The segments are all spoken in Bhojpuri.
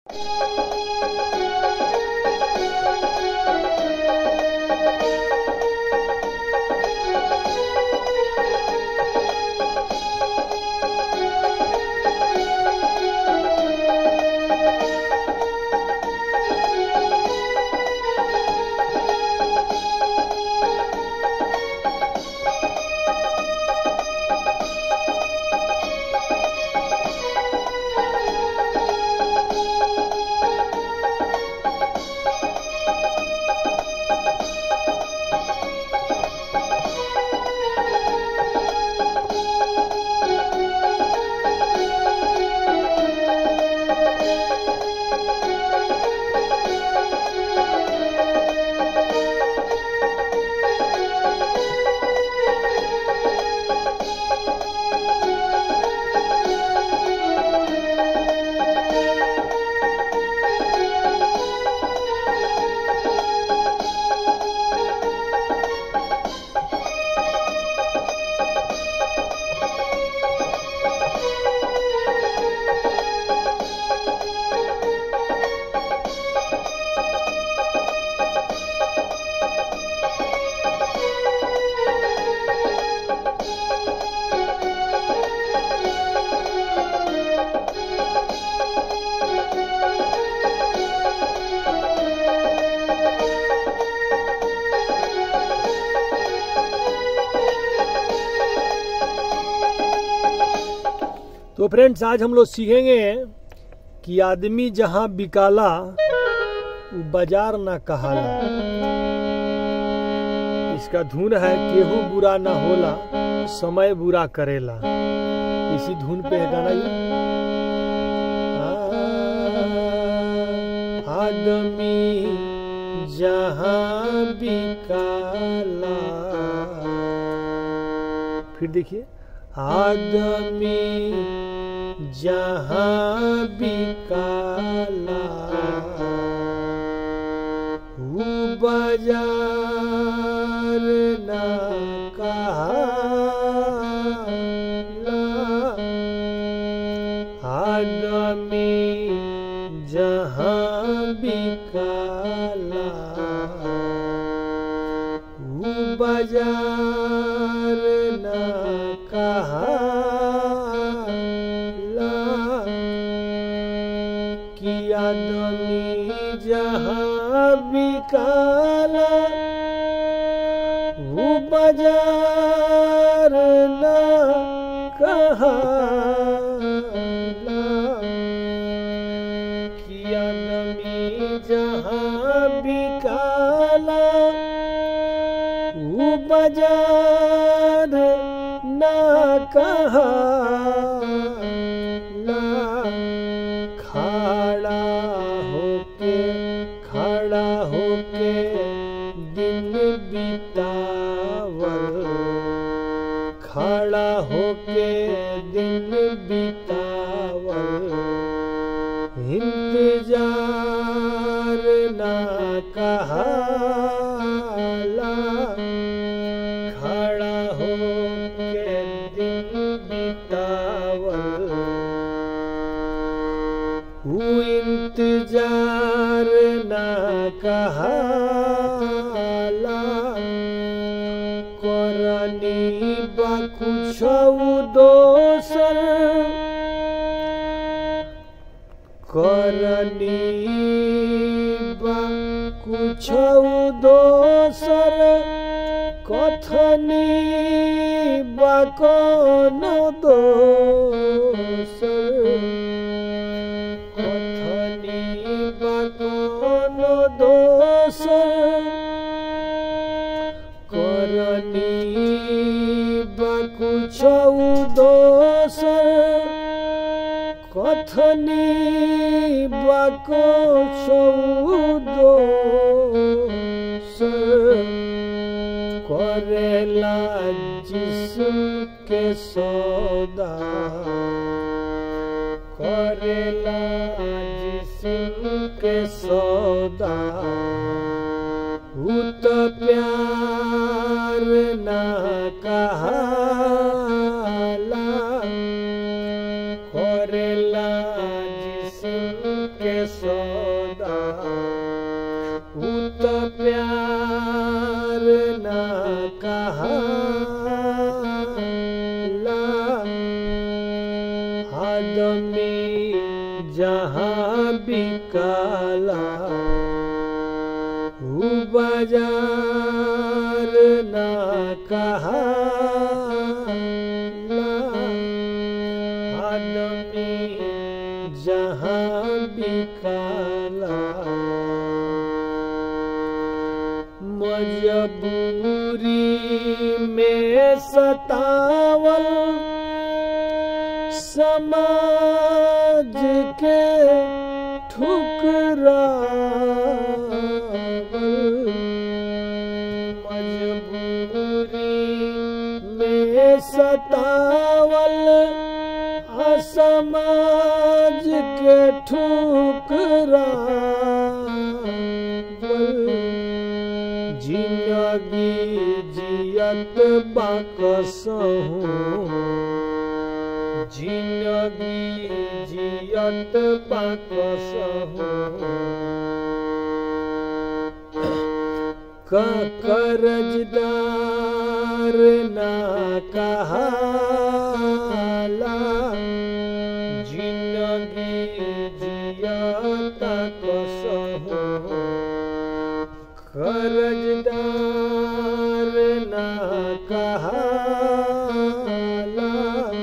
तो फ्रेंड्स आज हम लोग सीखेंगे कि आदमी जहाँ बिकाला वो बाजार ना कहाला इसका धुन है केहू बुरा ना होला समय बुरा करेला इसी धुन पे है गाना ये आ, आदमी जहाँ बिकाला फिर देखिए आदमी जहाँ बिकाला ऊ बाजार ना कहाला आदमी जहाँ बिकाला ऊ बाजार ना कहाला कि आदमी जहाँ बिकाला वो बाजार ना कहाला कि आदमी जहाँ बिकाला वो बाजार ना कहाला खड़ा होके खड़ा होके दिन बितावल खड़ा होके दिन बितावल इंतजार ना कहाला खड़ा होके दिन बितावल वो इंतजार ना कहाला करनी बा कुछ दोसर करनी बा कुछ दोसर कथनी बा कौन दोसर कथनी बा कौन दोसर करनी बा कुछ दोसर कथनी बा कुछ दोसर करेला जिस्म के सौदा करेला जिस्म के सौदा ऊ तो प्यार ना कहाला करेला जिस्म के जहाँ बिकाला ऊ बाजार ना कहाला आदमी जहाँ बिकाला मजबूरी में सतावल समाज के ठुकरावल मजबूरी में सतावल असमाज के ठुकरावल जिंदगी जियत बाकसहूँ जिंदगी जियत बाकसहूँ कर्जदार ना कहाला जिंदगी जियत कसहूँ कर्जदार ना कहाला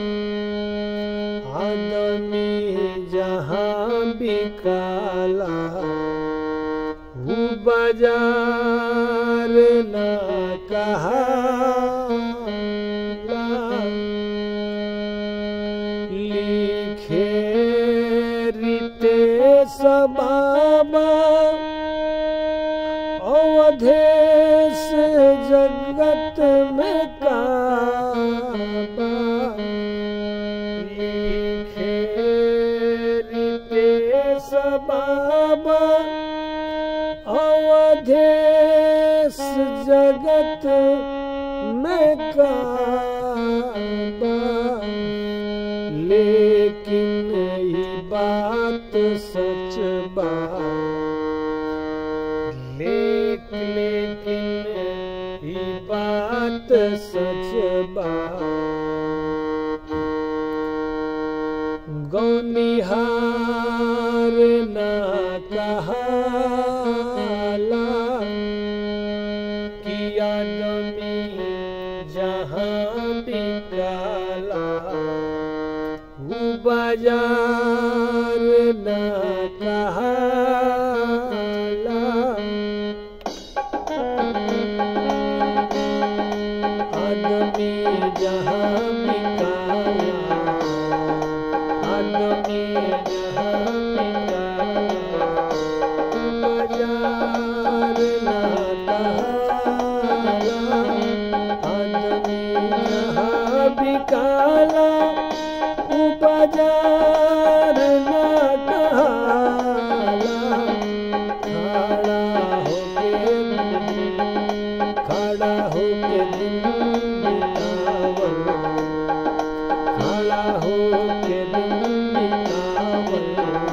आदमी जहाँ बिकाला ऊ बाजार ना कहाला लिखे रीते बाबा अवधेश जगत में काबा लिखे रितेश बाबा अवधेश जगत में काबा लेकिन ई बात सच बा लेक लेकिन ई बात सच बा गौनिहार न कहाला कि आदमी जहाँ बिकाला ऊ बाजार न कहाला आदमी जहाँ बिकाला आदमी जहाँ बिकाला बाजार ना कहाला आदमी जहाँ बिकाला ऊ बाजार ना कहाला खड़ा होके खड़ा होके दिन बितावल खड़ा होके दिन बितावल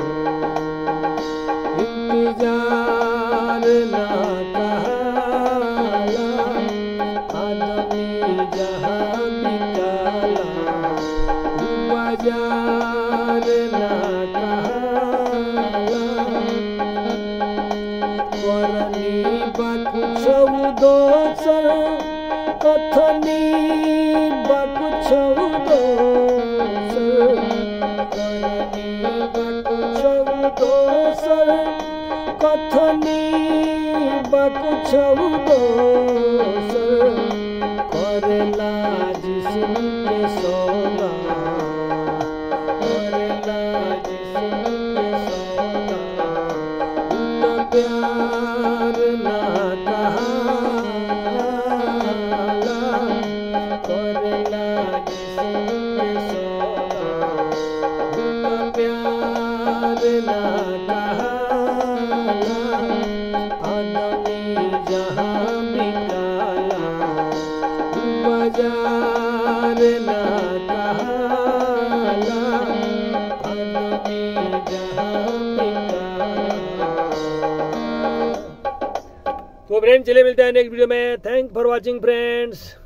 इंतजार ना कहाला आदमी जहाँ बिकाला ऊ बाजार ना कहाला करनी बाकु चौदोसर कथनी बाकु चौदोसर करनी बाकु चौदोसर कथनी बाकु चौदोसर करेला जिस्म के सौदा करेला जिस्म के सौदा उतना प्यार ना कहाला करेला जिस्म सौदा उतना प्यार ना कहाला आदमी जहाँ बिकाला ऊ बाजार ना कहाला आदमी जहाँ बिकाला तो फ्रेंड चले मिलते हैं नेक्स्ट वीडियो में थैंक फॉर वॉचिंग फ्रेंड्स